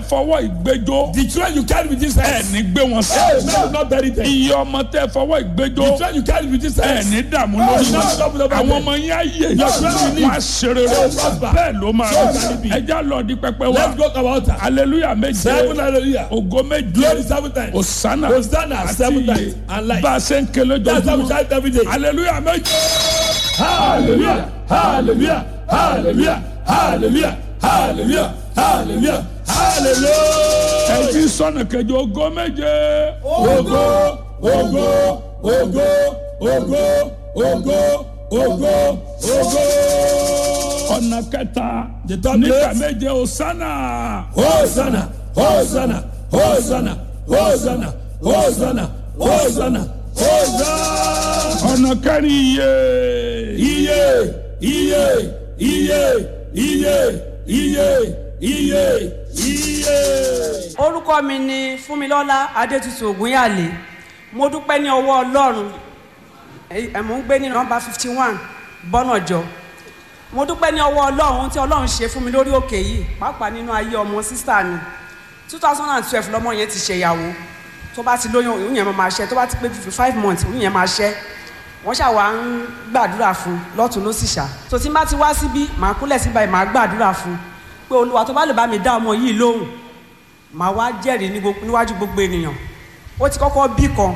fọwọ́ ìgbẹ́jọ́ The children you carry with this ẹ̀ hands. ní gbé wọn Hey, sí. may you not bury them. iye ọmọ tẹ fọwọ́ The ìgbẹ́jọ́ children you carry with this ẹ̀ hands. ní dààmú Hey, lórí no, wọn. no, no, no, àwọn no. ọmọ yẹn á yè Your children will wọn á ṣe rere Hey, prosper. bẹ́ẹ̀ ló máa So rí shall it be. ẹja lọ di pẹpẹ wa Let's go to our altar. hallelujah méje Seven hallelujah. ògo méje Glory seven times. osana Hosanna àti seven iye times. And life. bá a ṣe ń kele That's how we jọjúmọ́ shout every day. hallelujah méje. Hallelujah. Hallelujah. Hallelujah. Hallelujah. Hallelujah. Hallelujah. Hallelujah. ẹjí sọnà kejì ògo méje. Ogo, ogo, ogo, ogo, ogo, ogo, ogo. ọ̀nà kẹta The third nígbà place. méje osana. Hosanna, Hosanna, Hosanna, Hosanna, Hosanna, Hosanna, Hosanna. ọ̀nà kẹrin iye. Iye, iye, iye, iye, iye, iye, iye. orúkọ mi ni fúnmilọ́lá adétutù ògúnyàlé mo dúpẹ́ ní ọwọ́ ọlọ́run ẹ ẹ, mò ń gbé ní nọmba fifty one bọ́nàjọ mo dúpẹ́ ní ọwọ́ ọlọ́run ohun tí ọlọ́run ṣe fún mi lórí òkè yìí pàápàá nínú ayé ọmọ sísá mi two thousand and twelve lọmọ yẹn ti ṣèyàwó tó bá ti lóyún òun yẹn máa ṣẹ́ tó bá ti pé fifty five months òun yẹn máa ṣẹ́ wọ́n ṣàwà ń gbàdúrà fún un lọ́tún ló sì ṣá tó tí n bá ti wá síbí màá kúnlẹ̀ síbà yìí màá gbàdúrà fún un pé olúwa tó bá lè bá mi dá ọmọ yìí lóhùn màá wá jẹ́rìí ní gbogbo- níwájú gbogbo ènìyàn ó ti kọ́kọ́ bí kan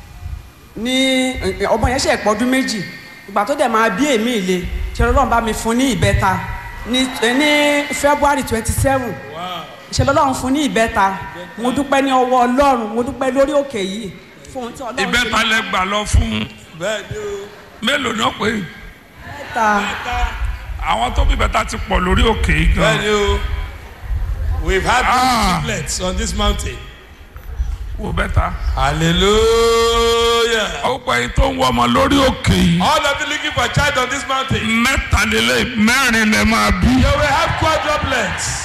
ní ẹ, ọmọ yẹn ṣe pọ́dún méjì ìgbà tó dẹ̀ máa bí èmi ìle ṣe lọ́lọ́run bá mi fún ní ìbẹ́ta ní ẹ, ní february twenty seven ṣe lọ́lọ́run fún ní ìbẹ́ta mo dúpẹ́ ní ọwọ́ ọlọ́run mo dúpẹ́ lórí òkè yìí fún ohun tí ọlọ́run ìbẹ́ta lẹ gbà lọ fún Bẹ́ẹ̀ni o. mélòó náà pé ìbẹ́ta àwọn tó bí bẹ́ta ti pọ̀ lórí òkè yìí gan. Bẹ́ẹ̀ni o. We've had Ah. many triplets on this mountain. wo bẹ́ta. Hallelujah. ó pẹ́ yìí tó ń wọ ọmọ lórí òkè yìí. All of you looking for a child on this mountain. mẹ́tàlélẹ́ mẹ́rin lẹ máa bí. You will have quadruplets.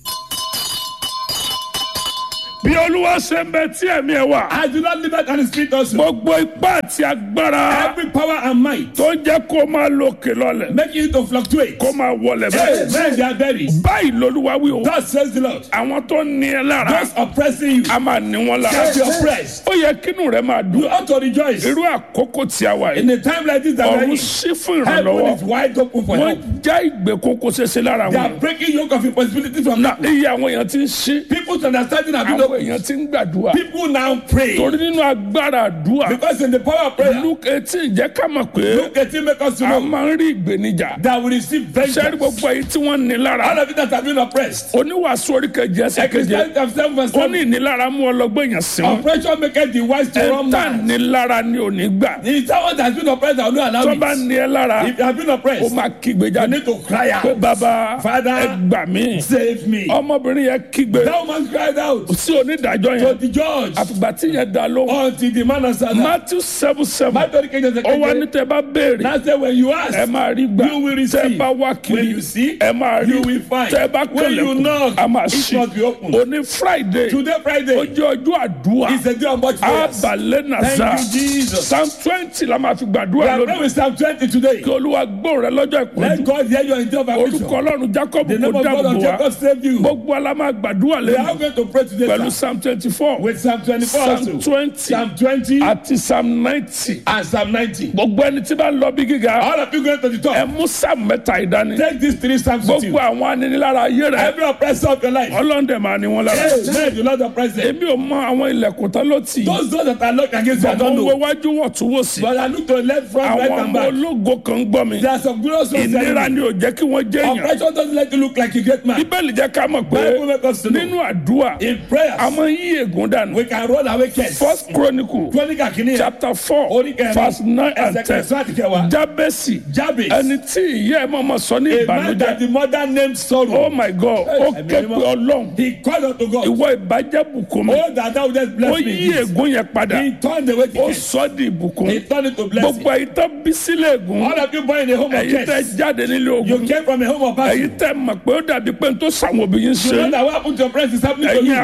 bí olúwa ṣe ń bẹ tí ẹ̀mí ẹ̀ wà. I do not live out on the street also. gbogbo ipá àti agbára Every power and might tó ń jẹ́ kó máa lókè lọ́lẹ̀ make you to fluctuate. kó máa wọlẹ̀ Hey, bẹ́ẹ̀. men they are buried. báyìí lolúwa wí o. God says the Lord. àwọn tó ní ẹ lára Those oppressing you a máa ní wọn lára. shall be oppressed. ó yẹ kínú rẹ máa You dùn. ought to rejoice. irú àkókò tí a wà In yìí. a time like this that we are ọ̀run in, sí fún heaven ìrànlọ́wọ́. is wide open for wọ́n help. já ìgbèkùn kó ṣeéṣe lára They are wọn. breaking yoke of impossibility from na now. iye àwọn èèyàn ti ń ṣí. People's understanding have been àwọn open. èèyàn ti ń gbàdúrà. People now pray. torí nínú agbára àdúrà. Because in the power of prayer, luke eighteen jẹ́ ká mọ̀ pé look at him make us to a know máa ń rí ìgbénijà. that we receive sẹ́rí vengeance. gbogbo èyí tí wọ́n ní All lára. of it that have been oppressed. oníwàásù orí kejì ẹsẹ̀ keje. Christianity of seven verse ó ní seven. ìnilára mú ọlọ́gbọ́n èèyàn sí wọn. Oppression make the wise to run ẹ̀ńtà mad. nílára ni ò ní gbà. The someone that has been oppressed that will not allow tó bá it. ní ẹ lára If you have been ó oppressed, máa kígbe you jáde. need to cry pé out. bàbá Father, ẹ gbà mí. Save me. ọmọbìnrin yẹn kígbe That woman cried out sí onídàájọ́ to yẹn. the judge àfìgbà tí yẹn dá lóhùn. until the man answered her. matthew seven seven Matthew kejì ẹsẹ̀ ó wá ní keje. tẹ bá béèrè Now say when you ask, ẹ máa rí gbà You will receive. tẹ bá wá When kiri you see, ẹ máa rí you will find. tẹ bá When you kẹlẹ̀kùn knock, a máa it ṣí must be open. òní friday Today ó Friday jẹ́ ọjọ́ àdúrà is a day of much prayers. abalẹ̀ nàza Thank you, Jesus. psalm twenty la máa fi We gbàdúrà are lónìí praying with Psalm 20 today. kí olúwa gbóhùn rẹ lọ́jọ́ Let ìpọ́njú God hear your in of orúkọ affliction. ọlọ́run jacob The kò name of God dáàbò of wá Jacob save you. gbogbo ala máa gbàdúrà We are lẹ́nu going to pray today pẹ̀lú sir, psalm twenty four with Psalm 24 psalm also. twenty Psalm 20 àti psalm ninety and Psalm 90. gbogbo ẹni tí bá ń lọ bí gíga All of you going to the ẹ top. mú psalm mẹ́ta ìdání Take these three Psalms with you. gbogbo àwọn aninilára ayé rẹ Every oppressor of your life. ọlọ́ndẹ̀ máa ní wọn lára Amen. The Lord oppress them. èmi ò mọ àwọn ilẹ̀kùn tán ló tì í Those doors that are locked against you, I mo don't wo know. wájú wọ̀ tún wò sí But I look to the left, front, right, àwọn and ọmọ back. ológo kan gbọ́ mi There are some glorious ones. ìnira telling ni ò jẹ́ kí wọ́n jẹ́ me, èèyàn Oppression doesn't let you look like a great man. bíbélì jẹ́ ká mọ̀ pé Bible make us to know. nínú àdúrà In prayers, a máa ń yí ègún dànù we can run away kids. first chronicle Chronicle kìíní. chapter four Orí kẹrin. verse nine and Ẹsẹ̀ ten kẹsàn-án àti kẹwàá. jábẹ́sì Jabez. ẹni tí ìyá ẹ̀ mọ̀mọ́ sọ ní A man that ìbànújẹ́ the mother named sorrow. oh my god ó Ẹ̀mí ké mímọ́. pe ọlọ́run He called unto God. ìwọ ìbàjẹ́ bùkún mi Oh, that thou wouldest ó bless me. yí ègún yẹn padà He turned away the ó curse. sọ di ìbùkún He turned it to blessing. gbogbo ẹ̀yin tó bí sílẹ̀ ègún All of you born in a home of ẹ̀yin tẹ́ curse. jáde nílé You ogun came from a home of ẹ̀yin passion. tẹ́ mọ̀ pé ó dàbí pé n tó sàwọn òbí yín You ṣe know that what happened to your friends is happening to ẹ̀yin you. àkọ́bí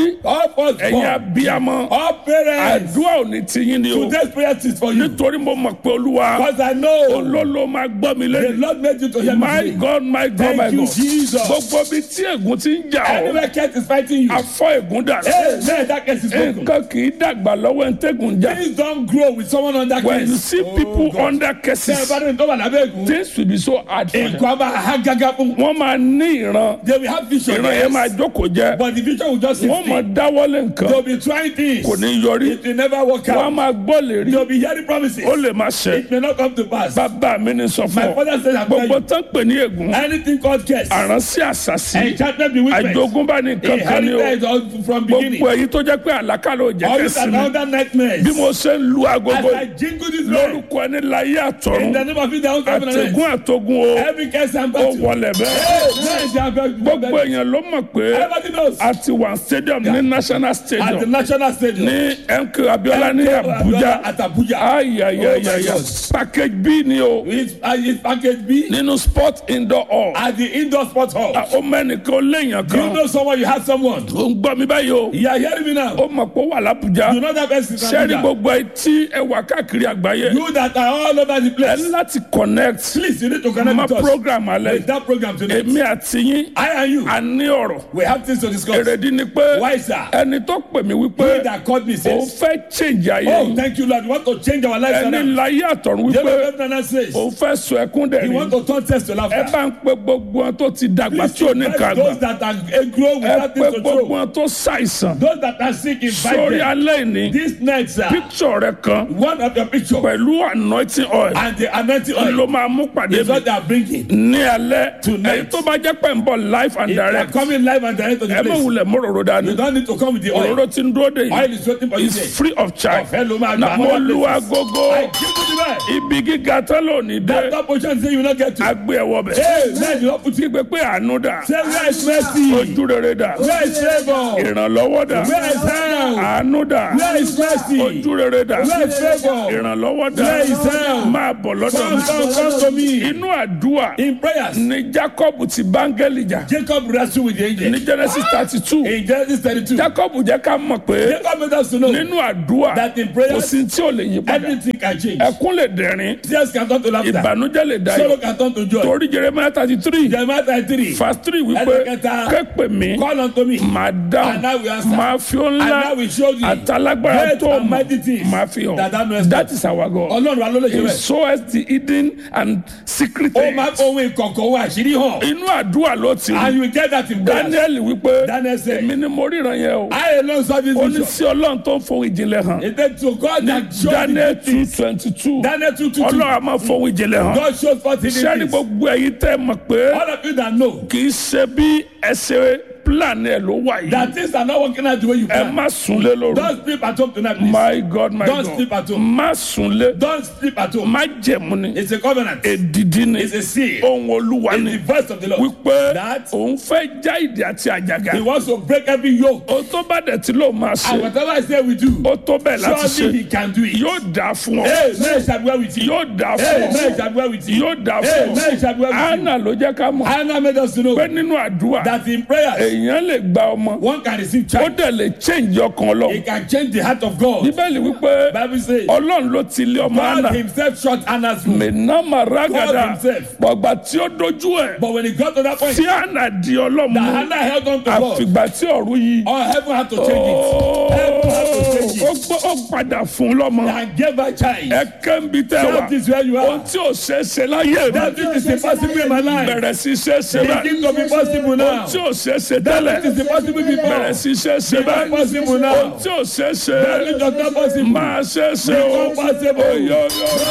bí All first ẹ̀yin born. abiyamọ All parents. àdúrà ò ní tiyín ni o Today's prayer is for you. nítorí mo mọ̀ pé olúwa Because I know olólo máa gbọ́ mi the lẹ́nu Lord made you to hear me. my today. god my god Thank my you, god Jesus. gbogbo bí tí ègún ti ń jà ọ́ Anywhere cat is fighting you. afọ ègún dà Amen. That case is broken. nǹkan kì í dàgbà lọ́wọ́ ẹ̀ ń tẹ̀gùn jà Please don't grow with someone on that when case. you see Oh, people God. under Ṣé ẹ cases bá dé tó wà lábẹ́ ègún? things will be so hard for them Ègún á máa há gágá fún. wọ́n máa ní ìran They will have vision. ìran yẹn máa Yes. jókòó jẹ́ But the vision will just sit wọ́n máa still. dáwọ́lé They nǹkan will be trying things. kò ní yọrí It will never work wọ́n á out. máa gbọ́ lérí They will be hearing promises. ó lè má ṣe It may not come to pass. bàbá mi ní sọ fún My ọ father said I'm telling gbogbo you. tán pè ní ègún Anything called curse. àránsí àṣàṣì Enchantment bewitchment. àjogúnbá ní kankan ni o Inherited all from beginning. gbogbo èyí tó jẹ́ pé àlákàlà ò jẹ́ All these kẹ́sì are mi other nightmares. bí mo ṣe ń lu As agogo I jingle this bell. lórúkọ ẹni láyé In àtọ̀run the name of it, the house of àtẹ̀gún àtọ̀gún o Every curse and ó battle. wọlé bẹ́ẹ̀ Hey, man, they are very- gbogbo èèyàn ló mọ̀ pé Everybody knows. a ti wà stadium ní national At the stadium national stadium. ní MK Abiola ní Abuja At Abuja. ayayayaya Oh my God. package B ni o It's, uh, it's package B nínú sport indoor hall at the indoor sports hall. ó mẹ́nìkan ó léèyàn Do you kan know someone? You have someone. ó ń gbọ́ mi báyìí o You are hearing me now. ó mọ̀ pé ó wà l'Abuja You know that person. in sẹ́ẹ̀rì Abuja. gbogbo etí ẹwà káàkiri àgbáyé You that are all over the ẹ place. ní láti connect Please, you need to connect ma with us. program alẹ́ With that program today. èmi àti yín I and you. a ní ọ̀rọ̀ We have things to discuss. èrèdí ni pé Why, sir? ẹni tó pè mí wípé He that called me òun says, fẹ́ change ayé Oh, yìí thank you, Lord. You want to change our lives ẹni now. láyé àtọ̀run David wípé Ebner says, òun fẹ́ sọ ẹkún He dẹ̀rín want to turn test to ẹ laughter. bá ń pe gbogbo wọn tó ti dàgbà Please tí ò ní invite kàgbà those that are eh, grow ẹ without pe things to gbogbo throw. wọn tó ṣàìsàn Those that are sick, invite sórí them. alẹ́ ìní This night, sir, picture rẹ kan one of your picture pẹ̀lú anointing oil and the anointing oil ló máa mú pàdé is mi what they are bringing. ní alẹ́ Tonight. èyí tó bá jẹ́ pé ń bọ̀ live and If they are direct coming live and direct to the ẹ má place, wulẹ̀ mọ́rọ̀rọ̀ dání you don't need to come with the oil. òróró tí ń dúró dé Oil yìí is waiting for you is there. free of charge Ọ̀fẹ́ ló máa na gbà mo other lu places. agogo I give you the best. ibi gíga tán lónìí dé That top position say you will not get to. agbé ẹwọ bẹ̀ Hey, man, you don't put it. kígbe pé àánú dà Say where is mercy? ojú rere dà Where is favor? ìrànlọ́wọ́ dà Where is help? àánú dà Where is mercy? ojú rere dà Where is favor? ìrànlọ́wọ́ dà Where is help? máa bọ̀ lọ́dọ̀ Come, mi come, come to me. inú àdúrà In prayers, ni Jacob ti báńgẹ́lì jà Jacob wrestled with the angel. ní Genesis thirty two In Genesis 32, Jacob jẹ́ ká mọ̀ pé Jacob made us to know nínú àdúrà that in kò prayers, sí tí ò lè yí padà everything can change. ẹkún lè dẹ̀rín Tears can turn to laughter. ìbànújẹ́ lè dayọ̀ Sorrow can turn to joy. torí Jeremiah thirty three Jeremiah 33, verse three wípé Ẹsẹ̀kẹta. képe mi call unto me, máa And I will dáhùn answer. máa fi ó and I ńlá will show thee àtàlágbára great tó and mọ̀ mighty things máa fi that thou hàn knowest not. that is our God Ọlọ́run wa ló lè ṣe he bẹ́ẹ̀. shows the hidden and secret Ó máa things ohun ìkọ̀kọ̀ ohun àṣírí hàn. inú àdúrà ló ti And rí you will get that in prayers. Daniel wípé Daniel said, èmi ni mo ríran yẹn o I alone saw this ó ní vision. sí ọlọ́run tó ń fohùn ìjìnlẹ̀ hàn It said to God that showed Daniel the two twenty two Daniel 2 2 ọlọ́run a máa fohùn ìjìnlẹ̀ hàn God shows forth hidden sẹ́ni things. gbogbo ẹ̀yin tẹ́ mọ̀ pé All of you that know kì í ṣe bí ẹsẹ̀ plan ẹ̀ ló wà yìí that things are not working out the way you ẹ plan. má súnlé lóru Don't sleep at home tonight, please. my god my Don't god sleep at home. má súnlé Don't sleep at home. má jẹ̀mú ni It's a covenant. èdìdí ni It's a seal. ohun olúwa It's ni the voice of the Lord. wípé That- òun fẹ́ já ìdí àti àjàgà He wants to break every yoke. ó tó bá dẹ̀ tí ló máa And ṣe whatever I say we do, ó tó bẹ́ẹ̀ láti surely he ṣe can do it. yóò dà fún ọ Hey, man shall be well with you. yóò dà Hey, fún man ọ shall be well with you. yóò dà Hey, fún man ọ shall be well with you. anna ló jẹ́ ká mọ̀ Hannah made us to know pé nínú àdúrà that in prayers, èèyàn lè gba ọmọ one can receive ó child. dẹ̀ lè change ọkàn He ọlọ́run can change the heart of God. bíbélì wípé Bible says, ọlọ́run ló ti lé ọmọ God anna himself shut Anna's womb. mẹ̀nàmà rágàdà God himself. gbọ̀gbà tí ó dojú ẹ̀ But when he got to that point, tí anna di ọlọ́mú that Hannah held on to God, àfìgbà tí ọ̀run yìí all heaven had to change it. Heaven had to change ó it. gbọ́ ó padà fún lọ́mọ And gave her child. ẹ kẹ́ńbi tẹ́ wà That is where you ohun are. tí ò ṣe é ṣe láyé mi That is impossible in my life. bẹ̀rẹ̀ sí ṣe é ṣe báyìí Begin to be possible ohun now. tí ò ṣe é ṣe That tẹ́lẹ̀ is impossible before. bẹ̀rẹ̀ sí ṣe é ṣe Become báyìí possible ohun now. tí ò ṣe é ṣe That is not possible. máa ṣe é ṣe o Become possible. Oyo,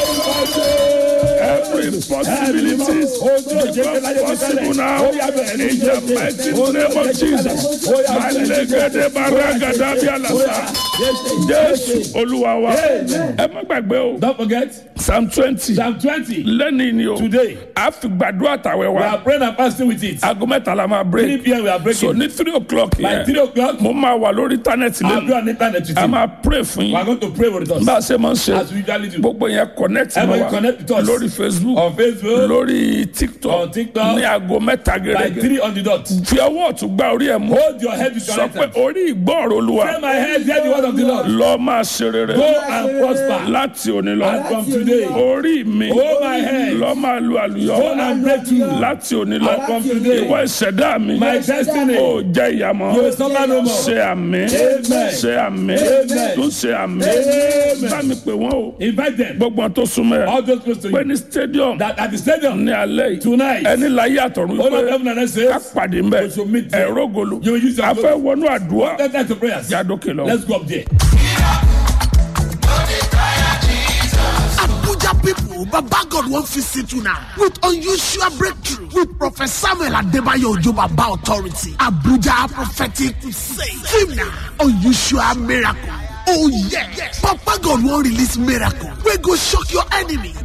every possibility become possible now in the mighty name of Jesus alẹ́gẹ́dẹ́ baragada bí alasa jésù olúwa wa ẹ má gbàgbé o Don't forget, psalm twenty Psalm 20. lẹ́ni ni o Today, a fi gbàdúrà tàwẹ̀ we wa are praying and fasting with it. aago mẹ́ta la máa 3 break p.m. we are so breaking. ní three o'clock By 3 yẹn o'clock, mo máa wà lórí íńtánẹ́ẹ̀tì I'll be lẹ́nu on internet with a you. máa pray fún We are yín going to pray with us. bá a ṣe máa ń ṣe As we usually do. gbogbo yẹn connect mọ́ Everybody wa connect with us. lórí facebook On Facebook, lórí tiktok On TikTok. ní aago mẹ́ta by gẹ́gẹ́ 3 on the dot. fi ọwọ́ ọ̀tún gbá orí ẹ̀ mú Hold your head with your sọ right pé hand. orí ìgbọ́ọ̀rọ̀ olúwa Say my head, hear the word of the Lord. lọ máa ṣe rere Go and prosper. láti òní lọ And from today, orí mi hold my head. lọ máa lu àlùyọ Go and break through. láti òní lọ And from today, ìwọ ìṣẹ̀dá mi My destiny. ó jẹ́ ìyàmọ́ You will suffer no more. ṣe àmì Amen. ṣe àmì Amen. tún ṣe àmì Amen. bá mi pè wọ́n o Invite them. gbogbo wọn tó súnmọ́ ẹ All those close to pé you. ní stadium That at the stadium ní alẹ́ yìí tonight, ẹni láyé àtọ̀run all of pé heaven and earth ká says, pàdé mbẹ We shall meet there. ẹ̀rọ golo You will use your a fẹ́ wọnú àdúrà let's get to prayers. yàdókè lọ. Let's go up there. Abuja people, Baba God won't visit you now with unusual breakthrough with Prophet Samuel Adebayo Ojo Baba Authority. Abuja Prophetic Crusade. Team now, unusual miracle. Oh yeah. Papa God won't release miracle. We go shock your enemy.